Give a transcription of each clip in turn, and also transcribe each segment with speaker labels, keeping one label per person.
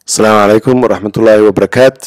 Speaker 1: asalaamu calaykum waraxmatullaahi wabarakaat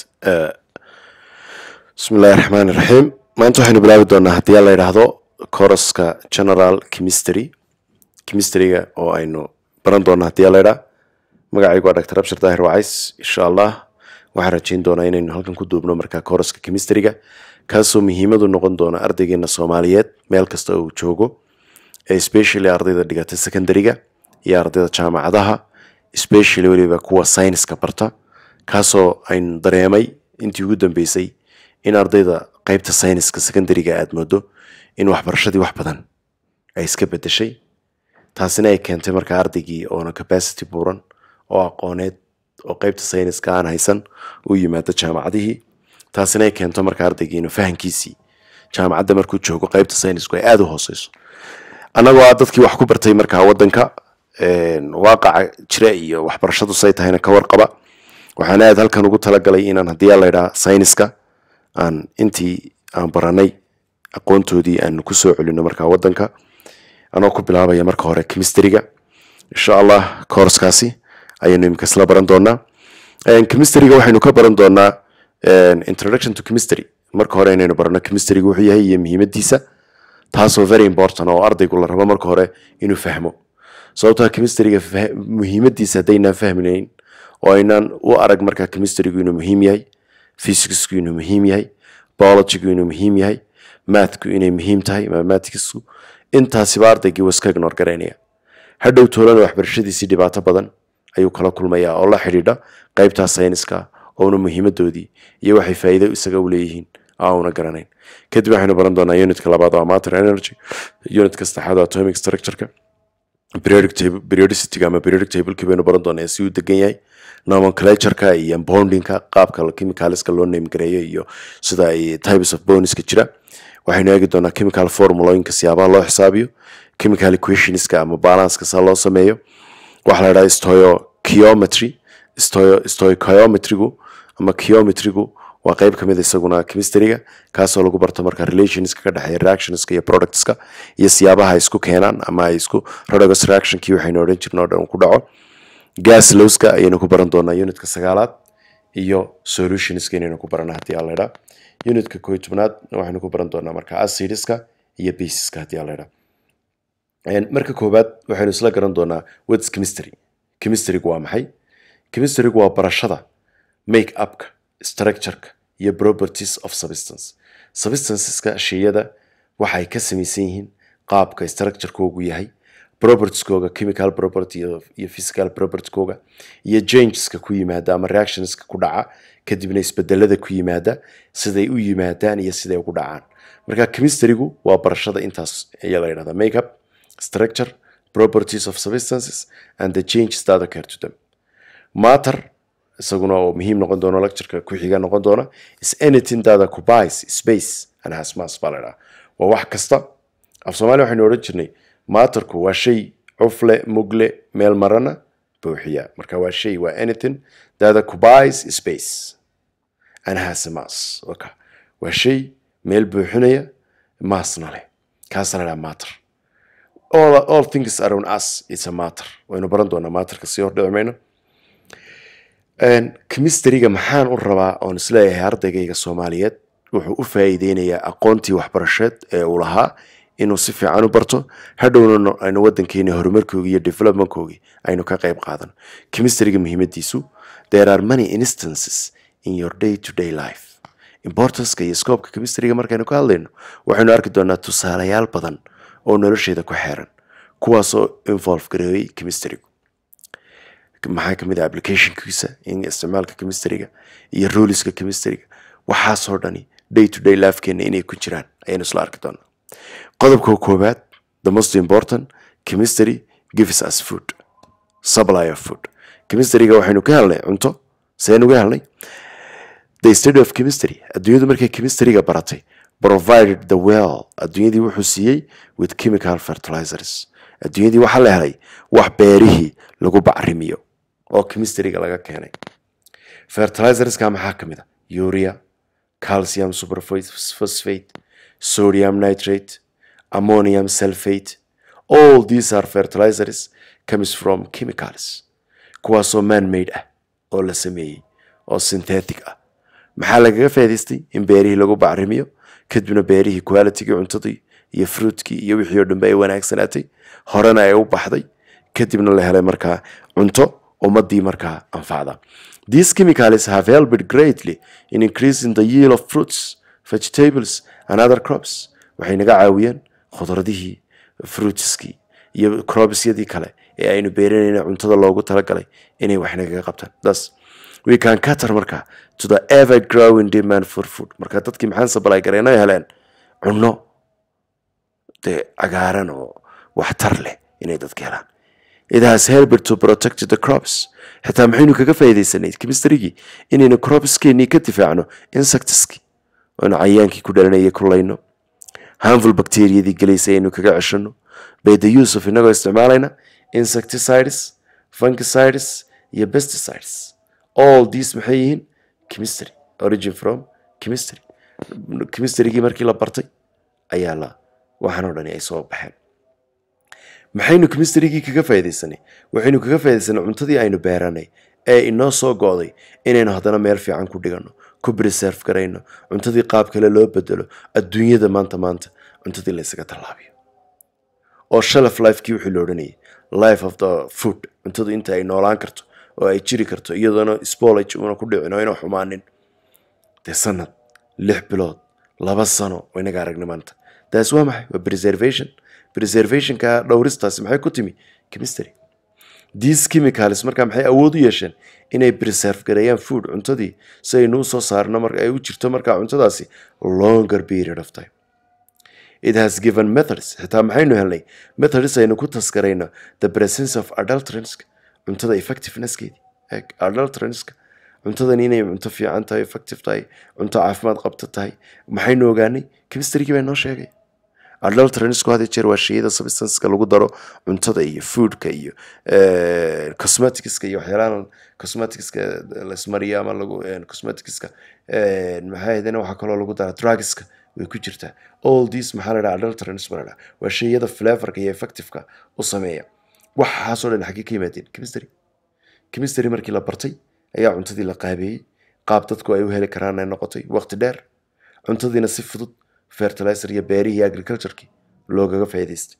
Speaker 1: bismi illaahi raxmaan iraxiim maanta waxaynu bilaabi doonaa haddii la yidhaahdo coruska general chemistry chemistryga oo aynu baran doona haddii la yidhaa magacaygu waa dr abshir daahir wacays insha allah waxaan rajeyn doonaa inaynu halkan ku duubno markaa coruska chemistryga kaasoo muhiimadu noqon doona ardaygeena soomaaliyeed meel kasta uu joogo especially ardayda dhigata secondaryga iyo ardayda jaamacadaha especially weliba kuwa syniska barta kaasoo aynu dareemay intii ugu dambeysay in ardayda qeybta syniska secondaryga aada moodo in waxbarashadii wax badan ay iska bedeshay taasina ay keentay markaa ardaygii oona capacity buuran oo aqooneed oo qeybta syniska aan haysan u yimaado jaamacadihii taasina ay keento markaa ardaygii inuu fahankiisii jaamacadda markuu joogo qeybta synisku ay aada u hooseyso annagoo a dadkii wax ku bartay markaa wadanka waaqaca jira iyo waxbarashadu say tahayna ka warqaba waxaan aad halkan ugu talagalay inaan haddii la ydhaha syniska aan intii aan baranay aqoontoodii aanu kusoo celino markaa wadanka anoo ku bilaabaya marka hore chemistryga insha allah courskaasi ayaynu imika isla baran doonaa chemistryga waxaynu ka baran doonaa introduction to chemistry marka hore inaynu barano chemistryga wuxuu yahay iyo muhiimadiisa taasoo very important oo ardaygu la rabo marka hore inuu fahmo sababtaa chemistryga muhiimadiisa haddaynaan fahminayn oo aynaan u arag markaa chemistrygu inuu muhiim yahay physicsku inuu muhiim yahay biologygu inuu muhiim yahay mathku inay muhiim tahay mathematicsku intaasiba ardaygii waa iska ignor garaynaya hadhow toolana waxbarashadiisii dhibaato badan ayuu kala kulmayaa oo la xidhiidha qeybtaa syniska oona muhiimadoodii iyo waxay faa'iido isaga u leeyihiin auna garanayn kadib waxaynu baran doonaa unitka labaad oo matter energy unitka saddexaad oo atomic structureka periodicity ama periodic tableki baynu baran doonaa si uu degan yahay nomenclatureka iyo bondingka qaabka chemicalska loo name gareeyo iyo sida ay types of boniska jira waxaynu eegi doonaa chemical formulooyinka siyaabaha loo xisaabiyo chemical equationska ama balanceka saa loo sameeyo waxaa la idhaha stoichiometry stoichiometrigu ama chiometrigu waa qeyb kamid isaguna chemistryga kaasoo lagu barto marka relationska ka dhexeeya reactionska iyo productska iyo siyaabaha ay isku keenaan ama ay isku rodogos reactionkii waxaynu odhan jirna o dhan ku dhaco gas lowska ayaynu ku baran doonaa unitka sagaalaad iyo solutionska inaynu ku barana haddii aan laydhaa unitka koo tobnaad waxaynu ku baran doonaa marka acidiska iyo basiska haddii aan laydhaa marka koowaad waxaynu isla garan doonaa whats chemistry chemistrygu waa maxay chemistrygu waa barashada make upka structureka iyo properties of substance substanceska sheyada waxay ka samaysan yihiin qaabka structurekoogu yahay propertieskooga chemical property iyo physical propertykooga iyo changeska ku yimaada ama reactionska ku dhaca kadibna isbedelada ku yimaada siday u yimaadaan iyo siday ugu dhacaan marka chemistrygu waa barashada intaas ayaa la yidhahda makeup structure properties of substances and the changes that occur to them matter isaguna oo muhiim noqon doono lectureka ku-xiga noqon doona is anything that occupies space and has mass baa la dhaha waa wax kasta af soomaaliya waxaynu odhan jirnay maatarku waa shay cufle mugle meel marana buuxiya marka waa shay waa anything that occupies space and has a mass waka waa shay meel buuxinaya maasna leh kaasa la dhaha matter all, all things around us is a matter waynu baran doonaa maatarka sii hordhici mayno chemistryga maxaan u rabaa oon isleeyahay ardaygayga soomaaliyeed wuxuu u faa'iideynayaa aqoontii waxbarasheed ee uu lahaa inuu si fiican u barto hadhowna aynu wadankeeni horumarkoogi iyo developmentkoogi aynu ka qayb qaadano chemistryga muhiimadiisu there are many instances in your day to day life importanceka iyo scoobka chemistryga markaynu ka hadlayno waxaynu arki doonaa tusaalayaal badan oo nolosheeda ku xeeran kuwaasoo involve gareeyay chemistrygu maxaa kamid ah applicationkiisa in isticmaalka chemistryga iyo ruleska chemistryga waxaasoo dhani day to day lifekeena inay ku jiraan ayaynu isla arki doonaa qodobka koowaad the most important chemistry gives us food supply of food chemistryga waxaynu ka helnay cunto seenu ga helnay the study of chemistry adduunyadu markay chemistryga baratay provided the well adduunyadii wuxuu siiyey with chemical fertilizers adduunyadii waxaa la helay wax beerihii lagu bacrimiyo oo chemistryga laga keenay fertilizerska maxaa ka mid a urea calcium superphosphate sodium nitrate ammonium sulfate all these are fertilizers comes from chemicals kuwaasoo man made ah oo la sameeyey oo synthetic ah maxaa lagaga faa'iidaystay in beerihii lagu bacrimiyo kadibna beerihii qualitygii cuntadii iyo fruitkii iyo wixii oo dhanbe ay wanaagsanaatay horena ay u baxday kadibna la helay markaa cunto ummadii markaa anfacda these chemicals have helped greatly in increasing the yield of fruits vegetables and other crops waxay naga caawiyeen khudradihii fruitskii iyo cropsyadii kale ee aynu beeranayna cuntada loogu talagalay inay wax nagaga qabtaan thus we can cater marka to the ever growing demand for food marka dadkii maxaan supply gareen ay heleen cunno dee cagaaran oo waxtar leh inay dadka helaan it has helped to protect the crops xitaa maxaynu kaga faa'iidaysanay chemistrygii inaynu cropskeenii ka difaacno insectskii oonu cayaankii ku dhalanayay ku layno harmful bacteriadii gelaysay aynu kaga ceshano by the use of inagoo isticmaalayna insecticides fungicides iyo pesticides all these maxay yihiin chemistry origin from chemistry chemistrygii markii la bartay ayaa la waxaan oo dhani ay soo baxeen maxaynu chemistrygii kaga faa'iidaysanay waxaynu kaga faa'iidaysanay cuntadii aynu beeranay ee inoo soo go'day inaynu haddana meel fiican ku dhigano ku preserve garayno cuntadii qaab kale loo bedelo adduunyada maanta maanta cuntadii la ysaga tallaabiyo oo shelf lifekii wixii la odhanayay life of the food cuntadu inta ay noolaan karto oo ay jiri karto iyadoona spolage una ku dhicin oo ina xumaanin dee sanad lix bilood laba sano oo inaga aragna maanta taas waa maxay waa preservation preservationka dhowristaasi maxay ku timi chemistry these chemicals markaa maxay awood u yeesheen inay preserve gareeyaan food cuntadii si aynu u soo saarno mar ay u jirto markaa cuntadaasi longer period of time it has given methods xitaa maxaynu helnay methods aynu ku taskarayno the presence of adulteranska cuntada effectivenesskeedii adulteranska cuntadani inay cunto fiican tahay effective tahay cunto caafimaad qabta tahay maxaynu ogaanay chemistrygii baa noo sheegay adulteranisku had jeer waa shayada substanceka lagu daro cuntada iyo foodka iyo cosmeticska iyo waxyaalahan cosmeticska lasmariyo ama lagu cosmeticska maxaa ahaydena waxaa kaloo lagu dara drugska way ku jirtaa all these maxaa la dhaha adulterants baa la dhaha waa shayada flavorka iyo effectiveka u sameeya waxaasoo dhan xaggee ka yimaadeen chemistry chemistry markii la bartay ayaa cuntadii la qaabeeyey qaab dadku ay u heli karaan ay noqotay waqti dheer cuntadiina si fudud fertilizer iyo beerihii iyo agriculturekii loogaga faa'iidaystay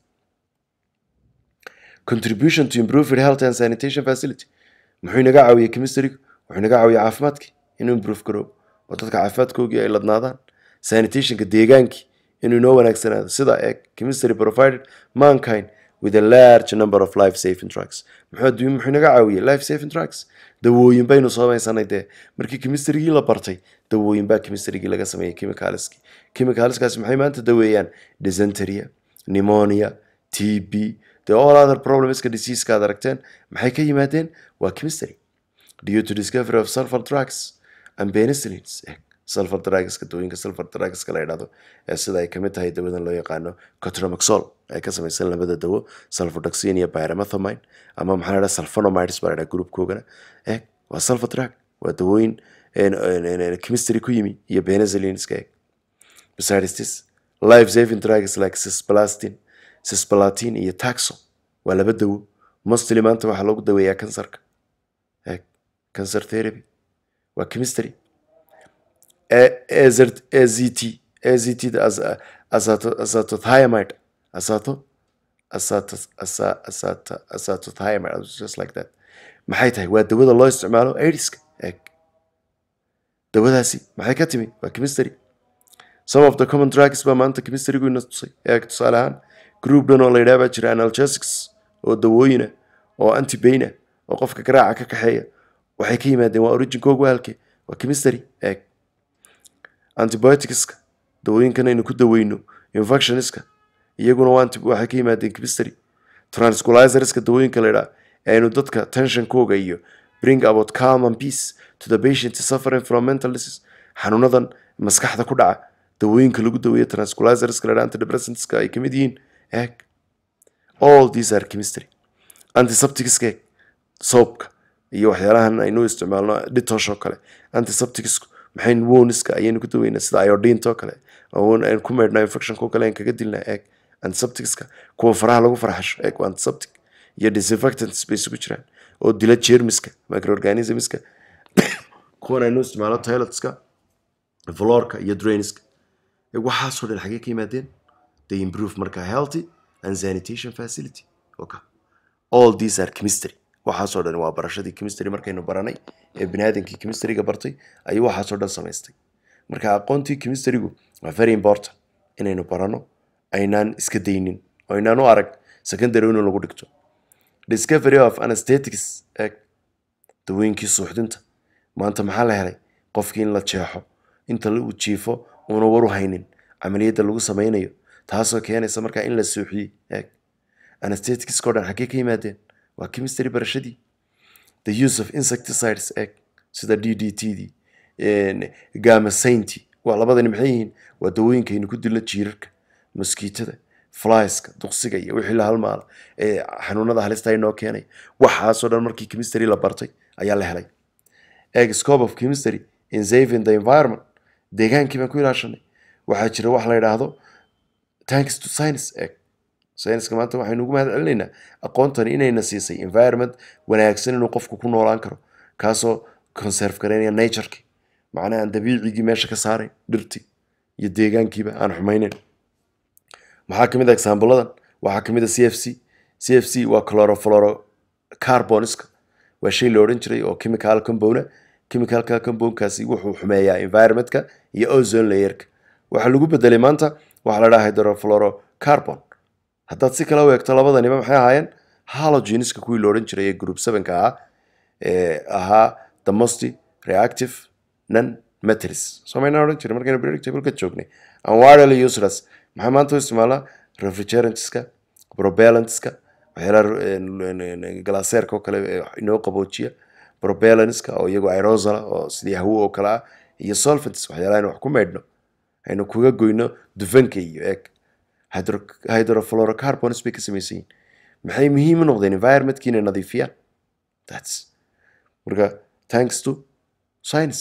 Speaker 1: contribution to improve health and sanitation facility muxuu inaga caawiyey chemistrygu wuxuu inaga caawiyey caafimaadkii inuu improve garoobo oo dadka caafimaadkoogii ay ladnaadaan sanitationka deegaankii inuu inoo wanaagsanaado sida eeg chemistry provided mankind with a large number of life saving drugs muxuu adduunya muxuu inaga caawiyey life saving drugs dawooyin baynu samaysanay dee markii chemistrygii la bartay dawooyin baa chemistrygii laga sameeyey chemicalski chemicalskaasi maxay maanta daweeyaan dysenteria pneumonia t b the all other problemska diseaseka aad aragteen maxay ka yimaadeen waa chemistry due to discovery of sulfur drugs and penicillins sulfur drugska dawooyinka sulfur drugska la yidhahdo ee sida ay kamid tahay dawadan loo yaqaano cotromaxol ay ka samaysan labada dawo sulfurdoxin iyo pyrimethamine ama maxaa la dhaha sulfonomides baa la dhaha groupkoogana eeg waa sulfur drug waa dawooyin chemistry ku yimi iyo penicillinska eeg besides this life saving drugs like cisplatin cisplatin iyo taxo waa laba dawo mostly maanta waxaa lagu daweeyaa kansarka eeg cancer therapy waa chemistry AZT AZT azatothiamide azato azato azato azatothiamide just like that maxay tahay waa dawada loo isticmaalo aidiska eeg dawadaasi maxay ka timi waa chemistry some of the common drugs baa maanta chemistrygu ina tusay eeg tusaale ahaan group dhan oo la yidhaha baa jira analgesics oo dawooyina oo antibaina oo qofka garaaca ka kaxeeya waxay ka yimaadeen waa originkoogu halke waa chemistry eeg antibioticska dawooyinkan aynu ku daweyno infectioniska iyaguna waxay ka yimaadeen chemistry transculizerska dawooyinka la yidhaha ee aynu dadka tensionkooga iyo bring about calm and peace to the patient suffering from mental disease xanuunadan maskaxda ku dhaca dawooyinka lagu daweeyo transculizerska la yidhaha antidepressantska ay kamid yihiin eeg all these are chemistry antisepticska eeg soapka iyo waxyaalahan aynu isticmaalno dhitosh oo kale antisepticsku maxay woniska ayaynu ku daweynaa sida iodinta oo kale aynu ku meydhnaa infectionka oo kale aynu kaga dilnaa eeg antisepticska kuwa faraha lagu farxasho eeg waa antiseptic iyo disinfectants bay isugu jiraan oo dila jermiska microorganismska kuwan aynu isticmaalo toiletska floorka iyo drainska waxaasoo dhan xagee ka yimaadeen they improve marka healthy and sanitation facility okay. all these are chemistry waxaasoo dhan waa barashadii chemistry markaynu baranay ee biniaadamkii chemistryga bartay ayuu waxaasoo dhan samaystay marka aqoontii chemistrygu waa very important inaynu barano aynaan iska daynin oo aynaan u arag secondary in lagu dhigto discovery of anesthetics eg dawooyinkii suuxdinta maanta maxaa la helay qofkii in la jeexo inta uu jiifo uuna waru haynin camaliyadda lagu samaynayo taasoo keenaysa markaa in la suuxiyey eg anestheticskao dhan xaggee ka yimaadeen waa chemistry barashadii the use of insecticides eg sida d d t d gamasaynti waa labadani maxay yihiin waa dawooyinkaynu ku dilno jiirarka moskiitada flyeska duqsiga iyo wixii la halmaala ee xanuunada halista inoo keenay waxaasoo dhan markii chemistry la bartay ayaa la helay eg scope of chemistry in saving the environment deegaankii baan ku ilaashanay waxaa jira wax la yidhaahdo thanks to science eg sayniska maanta waxaynu ugu mahad celinaynaa aqoontani inayna siisay environment wanaagsan inuu qofku ku noolaan karo kaasoo conserve garaynaya natureki macnaha aan dabiicigii meesha ka saarayn dhirtii iyo deegaankiiba aan xumaynayn maxaa kamid a exaambuladan waxaa kamid a c f c c f c waa chlorofluorocarboniska waa shay la odhan jiray oo chemical compound chemicalka compoundkaasi wuxuu xumeeyaa environmentka iyo ozone layerka waxaa lagu bedelay maanta waxaa la dhaha hydrofluorocarbon haddaad si kale u eegto labadaniba maxay ahaayeen halogeniska kuwii la odhan jiray ee group sevenka ahaa ee ahaa the most reactive non metals somayna odhan jiray markaynu periodic table ka joognay and widely useless maxaa maanta u isticmaalaa refrigerantska propellantska waxyaalaha glaseerka oo kale inoo qaboojiya propellanska oo iyagu aerosala oo sidii hawo oo kale ah iyo solvents waxyaalaha aynu wax ku maydhno aynu kuga goyno dufanka iyo eeg hydrofluorocarbons bay ka samaysan yihin maxay muhiim u noqdeen environmentkii inay nadiifiyaan thats marka thanks to science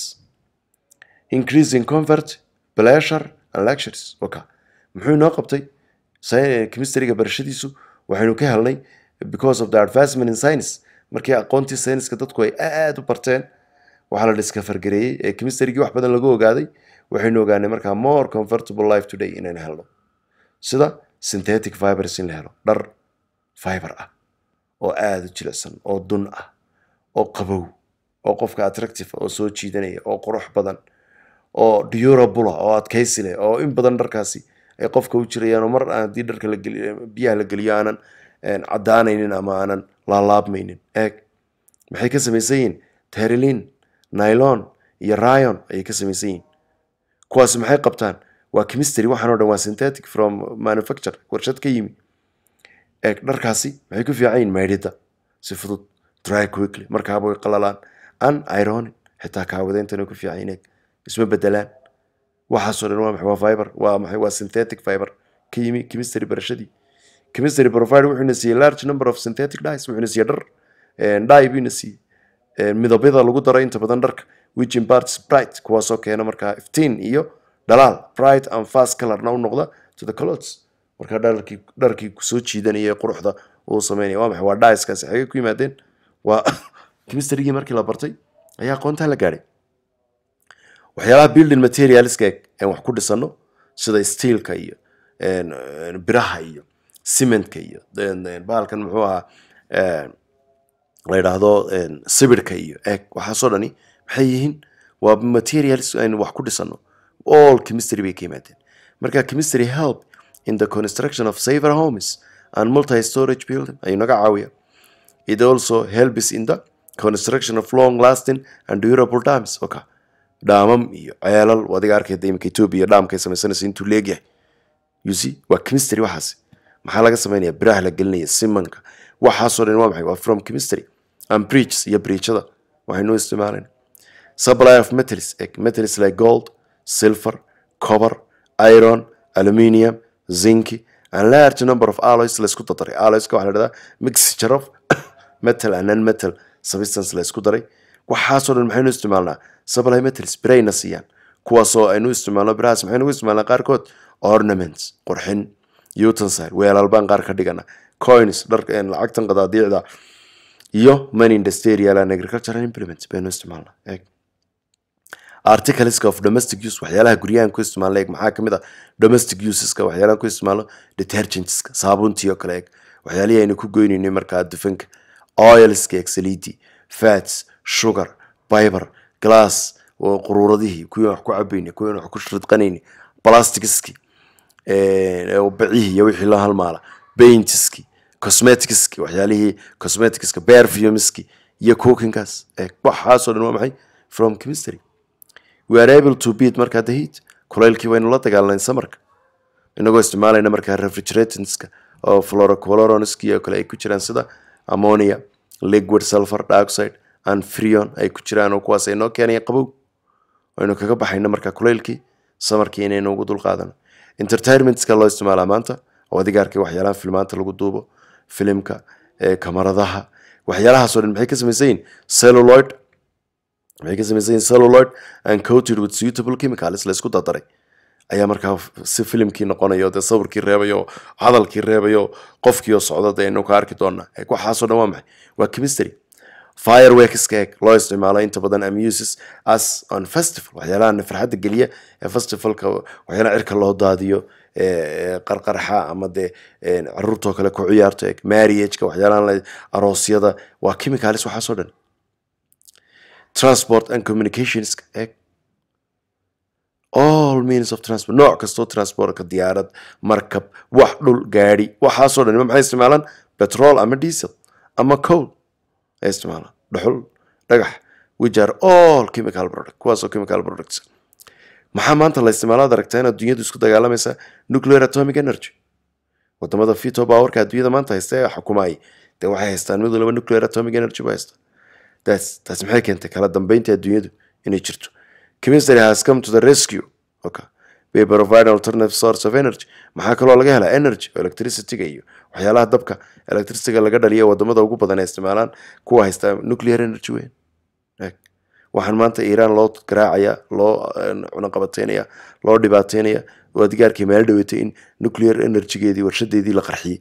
Speaker 1: increasing comfort pleasure and lectures oka muxuu inoo qabtay chemistryga barashadiisu waxaynu ka helnay because of the advancement in science markii aqoontii sayniska dadku ay aada u barteen waxaa la dhiskafargareeyey ee chemistrygii wax badan lagu ogaaday waxaynu ogaanay markaa more comfortable life today inaynu helno sida synthetic fibers in la helo dhar fiber ah oo aada u jilicsan oo dun ah oo qabow oo qofka attractive oo soo jiidanaya oo qurux badan oo durable oo adkaysi leh oo in badan dharkaasi ay qofka u jirayaan oo mar haddii dharka lageliyo biyaha la geliyo aanan caddaanaynin ama aanan laalaabmaynin eeg maxay ka samaysan yihiin terilin nylon iyo ryon ayay ka samaysan yihiin kuwaasi maxay qabtaan waa chemistry waxaan o dhan waa synthetic from manufacture warshad ka yimi eeg dharkaasi maxay ku fiican yihin maydhida si fudud dry quickly markaaba way qalalaan an ironin xitaa kaawadeyntan ku fiican yihin eeg isma bedelaan waxaasoo dhan waa maxay waa fiber waa maxay waa synthetic fiber ka yimi chemistry barashadii chemistry provider wuxuuna siiyey large number of synthetic dyes wuxuuna siiyey dhar dye buuna siiyey midabyada lagu daro inta badan dharka which imparts bright kuwaasoo keena markaa iftiin iyo dhalaal bright and fast colorna u noqda to the clothes markaa dharkii dharkii kusoo jiidanaya quruxda uu sameynaya waa maxay waa dyeskaasi xagee ku yimaadeen waa chemistrygii markii la bartay ayaa aqoontaa la gaadhay waxyaalaha building materialska aan wax ku dhisano sida steelka iyo biraha iyo cementka iyo bahalkan muxuu ahaa la yidhaahdo sibirhka iyo eeg waxaasoo dhani maxay yihiin waa materials aynu wax ku dhisano all chemistry bay ka yimaadeen marka chemistry help in the construction of safer homes and multi storage building ayuu naga caawiya it also helps in the construction of long lasting and durable dams okay dhaamam iyo ceelal adiga arkayda imika ethiopia dhaamkay samaysanaysa intuu leegyahay you see waa chemistry waxaasi maxaa laga sameynaya biraha la gelinaya simanka waxaasoo dhan waa maxay waa from chemistry and breaches iyo breachada waxaynu isticmaalayna supply of metals metals like gold silver copper iron aluminium zinc and large number of alloys la isku dardaray alloyska waxaa la dhahdaa mixture of metal and non metal substance la isku daray waxaasoo dhan maxaynu isticmaalnaa supply metals birayna siiyaan kuwaasoo aynu isticmaalno birahaas maxaynu u isticmaalnaa qaarkood ornaments qurxin utensile weelalbaan qaar ka dhigana coins dhar lacagtan qadaadiicda iyo money industrial and agricultural implements baynu isticmaalnaa eeg articleska of domestic use waxyaalaha guryahan ku isticmaalo eeg maxaa kamid ah domestic useska waxyaalahan ku isticmaalo detergentska saabuuntii oo kale eeg waxyaalihii aynu ku goynaynay markaa dufanka oilska eeg saliidii fats sugar biber glass oo quruuradihii kuwii wax ku cabaynay kuwii wax ku ridqanaynay plasticski bacihii iyo wixii la halmaala paintski cosmeticski waxyaalihii cosmeticska perfumeski iyo cookingkaas eeg waxaasoo dhan waa maxay from chemistry we are able to beat markaa the heat kulaylkii waynu la dagaalnayn samarka inagoo isticmaalayna markaa refrigeratantska oo fluorocoloronski oo kale ay ku jiraan sida ammonia liquid sulfur dioxide and freon ay ku jiraan oo kuwaas ay noo keenaya qabow aynu kaga baxayna markaa kulaylkii samarkii inaynu ugu dulqaadano entertainmentska loo isticmaalaa maanta oo adigaarkii waxyaalaha filmaanta lagu duubo filimka kamaradaha waxyaalahaasoo dhan maxay ka samaysan yihin celluloid maxay ka samaysan yihin celluloid and coated with suitable chemicals la isku dardaray ayaa markaa si filimkii noqonayo dee sawirkii reebayo hadalkii reebayo qofkii oo socda dee aynu ka arki doonaa waxaasoo dhan waa maxay waa chemistry fireworkska eeg loo isticmaalo inta badan amuses as on festival waxyaalaha farxadda geliya ee festivalka waxyaalaha cirka loo daadiyo qarqarxa ama dee caruurtoo kale ku ciyaarto eeg marriageka waxyaalaha aroosyada waa chemicalis waxaasoo dhan transport and communicationska eeg all means of transport nooc kastoo transportka diyaarad markab wax dhul gaadi waxaasoo dhan maxay isticmaalaan petrol ama diesel ama coal ay isticmaalaan dhuxul dhagax which are all chemical product kuwaasoo chemical products maxaa maanta la isticmaalo ad aragtaa in adduunyadu isku dagaalamaysa nuclear atomic energy wadamada fito powerka adduunyada maanta haysta ee xukumaay dee waxay haystaan mid waliba nuclear atomic energy ba haysta taas taas maxay keentay kala dambeynta adduunyadu inay jirto chemistry has come to the rescue okay they provide alternative source of energy maxaa kaloo laga helaa energy electricityga iyo waxyaalaha dabka electricityga laga dhaliya wadamada ugu badan ay isticmaalaan kuwa haysta nuclear energy weyn waxaan maanta iiraan loo garaacaya loo cunaqabateynaya loo dhibaateynaya oo adigaarkii meel dhaweytay in nuclear energygeedii warshadeedii la qarxiyey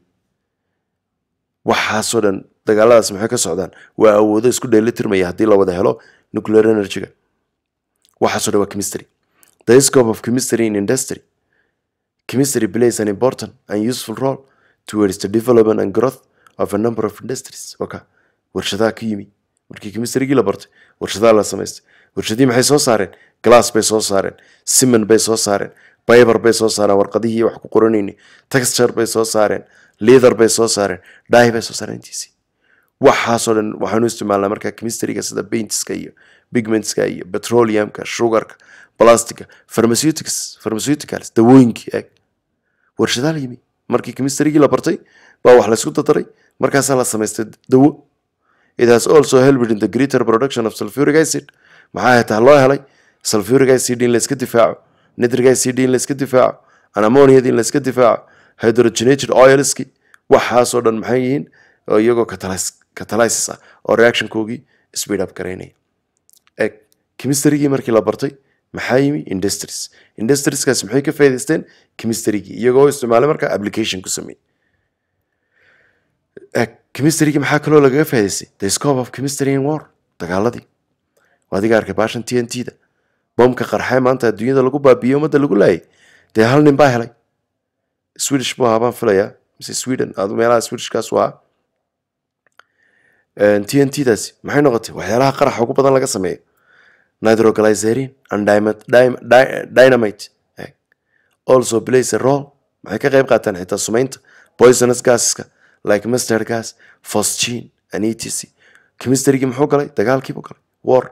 Speaker 1: waxaasoo dhan dagaaladaas maxay ka socdaan waa awoodo isku dheelitirmaya haddii la wada helo nuclear energyga waxaasoo dhan waa chemistry the scope of chemistry in industry chemistry plays an important and useful role towards the development and growth of a number of industries waka warshadaha ka yimi markii chemistrygii la bartay warshadaha la samaystay warshadihii maxay soo saareen glass bay soo saareen siman bay soo saareen biber bay soo saareen warqadihii wax ku qoranayni texture bay soo saareen leather bay soo saareen dai bay soo saareen intiisii waxaasoo dhan waxaanu isticmaalnaa markaa chemistryga sida paintska iyo pigmentska iyo petroleumka sugarka plastica pharmaceutics pharmaceuticals dawooyinkii eeg warshadaha la yimi markii chemistrygii la bartay baa wax laysku dadaray markaasaa la samaystay dawo it has also helped in the greater production of sulfuric acid maxaa hataa loo helay sulfuric acid in layska difaaco nitric acid in layska difaaco ammoniad in layska difaaco hydrogenated oilski waxaasoo dhan maxay yihiin oo iyagoo catalysis ah oo reactionkoogii speed up garaynaya eg chemistrygii markii la bartay maxaa yimi industries industrieskaas maxay ka faa'idaysteen chemistrygii iyagoo isticmaalay markaa application ku sameeyey chemistrygii maxaa kaloo lagaga faa'idaystay the scope of chemistry in war dagaaladii adiga arkay baashan t n t da boomka qarxee maanta adduunyada lagu baabiiyey ummadda lagu laayay dee hal nin baa helay swedish buu ahaa baan filayaa mise sweden adu meelaha swedishkaas waa t n t daasi maxay noqotay waxyaalaha qaraxa ugu badan laga sameeyo nitroglycerin and dynamite also plays a role maxay ka qayb qaataan xitaa sumaynta poisonous gaseska like mustard gas phosgene and etc chemistrygii muxuu galay dagaalkiibuu galay war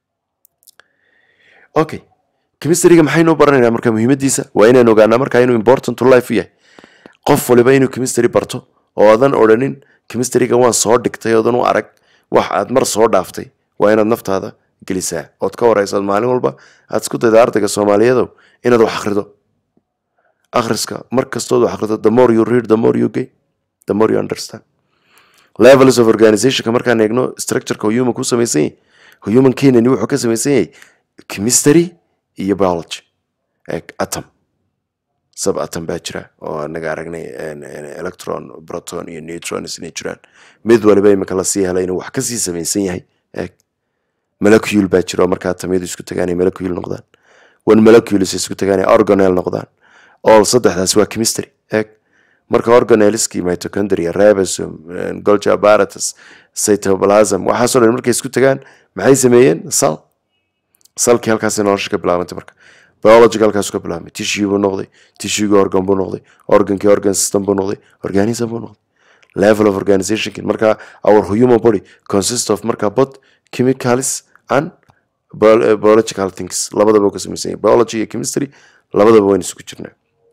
Speaker 1: okay chemistryga maxaynu baranaynaa marka muhiimadiisa waa inaynu ogaanaa markaa inuu important to life yahay qof waliba inuu chemistry barto oo adan odhanin chemistryga waan soo dhigtay oodan u arag wax aad mar soo dhaaftay waa inaad naftaada gelisaa ood ka wareysaad maalin walba aad isku dayda ardayga soomaaliyeedow inaad wax akhrido akhriska mar kastood wax akhrido the more you read the more you gain the more you understand levels of organizationka markaan eegno structureka human ku samaysan yahay human kenani wuxuu ka samaysan yahay chemistry iyo biology atom sub atom baa jira oo anaga aragnay electron proton iyo neutrons inay jiraan mid waliba imika lasii helay inuu wax kasii samaysan yahay eeg molecule baa jira oo markaa atamyadu isku tagaan ay molecule noqdaan one molecules isku tagaan ay organelle noqdaan all saddexdaas waa chemistry eeg marka organeleskii mitochondria ribosome golgi apparatus cytoplasm waxaasoo dhan markay isku tagaan maxay sameeyeen sal salkii halkaasay nolosha ka bilaabantay marka biologiga halkaasu ka bilaabmay tissue buu noqday tissuegii organ buu noqday organkii organ system buu noqday organism buu noqday level of organizationki marka our human body consist of marka both chemicals and bio- biological things labadaba uu ka samaysan yahay biology iyo chemistry labadaba waynu isugu jirnaa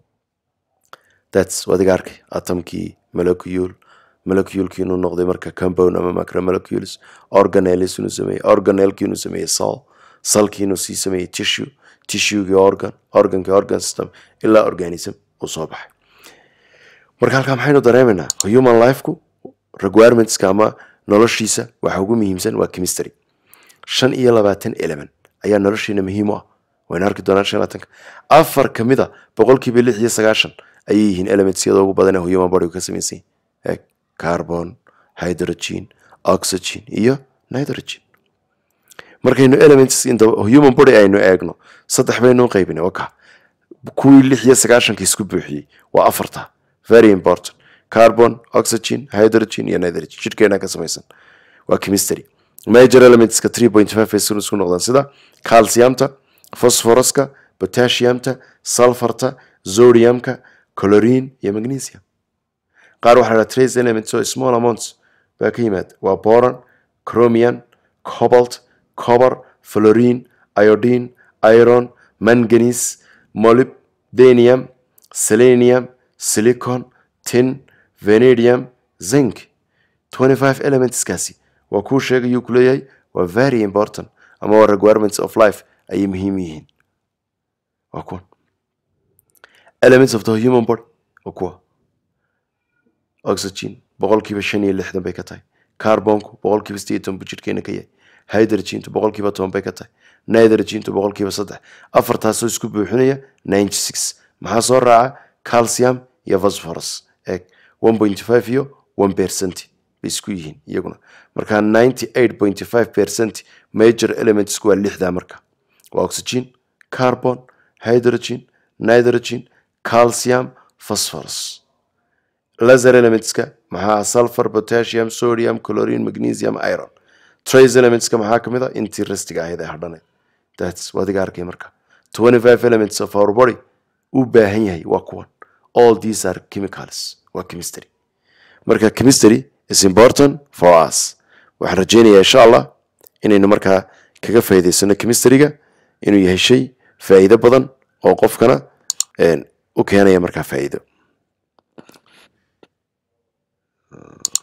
Speaker 1: that's wadiga arkay atomkii molecule moleculekii inuu noqday marka compound ama macromolecules organelles inuu sameeyey organelkii inuu sameeyey cell cellkii inuu sii sameeyey tissue tissuegii organ organkii organ system ilaa organism uu soo baxay marka halkaa maxaynu dareemaynaa human lifeku requirementska ama noloshiisa waxa ugu muhiimsan waa chemistry shan iyo labaatan element ayaa noloshiina muhiim u ah waynu arki doonaan shan iyo labaatanka afar kamid a boqolkiiba lix iyo sagaashan ayay yihiin elementsyada ugu badan ee human bodygu ka samaysan yahay carbon hydrogen oxygen iyo nitrogen markaynu elements in the human body aynu eegno saddex baynu qaybinay waka kuwii lix iyo sagaashanka isku buuxiyey waa afarta very important carbon oxygen hydrogen iyo nitrogen jidhkeena ka samaysan waa chemistry major elementska three point five ay sun isku noqdaan sida calciumta phosphoruska potassiumta sulfarta zodiumka chlorine iyo magnesium qaar waxaa la trace elements oo small amounts baa ka yimaada waa boron chromium cobalt copper fluorine iodine iron manganese molybdenium selenium silicon tin vanadium zinc 25 elementskaasi waa kuu sheegayuu ku leeyahay waa very important ama waa requirements of life ayay muhiim yihiin waa kuwan elements of the human body waa kuwa oxygen boqolkiiba shan iyo lixdan bay ka tahay carbonku boqolkiiba sideed iyo toban buu jidhkeena ka yahay hydrogentu boqolkiiba toban bay ka tahay nitrogentu boqolkiiba saddex afartaasoo isku buuxinaya ninety six maxaa soo raaca calcium iyo phosphorus eeg one point five iyo one percent bay isku yihiin iyaguna marka ninety eight point five percent major elementsku waa lixdaa marka waa oxygen carbon hydrogen nitrogen calcium phosphorus laser elementska maxaa sulfur potassium sodium chlorine magnesium iron trace elementska maxaa kamid a intii restiga ahayd ee hadhaneed thats wadiga arkay marka twenty five elements of our body u baahan yahay waa kuwan all these are chemicals waa chemistry marka chemistry is important for us waxaan rajeynayaa insha allah inaynu markaa kaga faa'iidaysano chemistryga inuu yahay shay faa'iido badan oo qofkana u keenaya markaa faa'iido